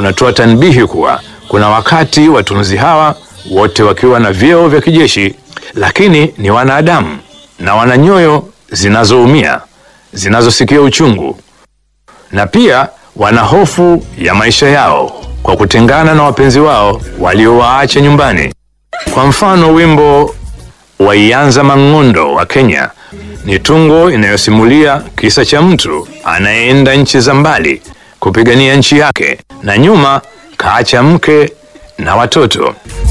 unatoa tanbihi kuwa kuna wakati watunzi hawa wote wakiwa na vyeo vya kijeshi, lakini ni wanadamu na wana nyoyo zinazoumia, zinazosikia uchungu, na pia wana hofu ya maisha yao kwa kutengana na wapenzi wao waliowaacha nyumbani. Kwa mfano, wimbo wa Ianza Mang'ondo wa Kenya ni tungo inayosimulia kisa cha mtu anayeenda nchi za mbali kupigania nchi yake na nyuma kaacha mke na watoto.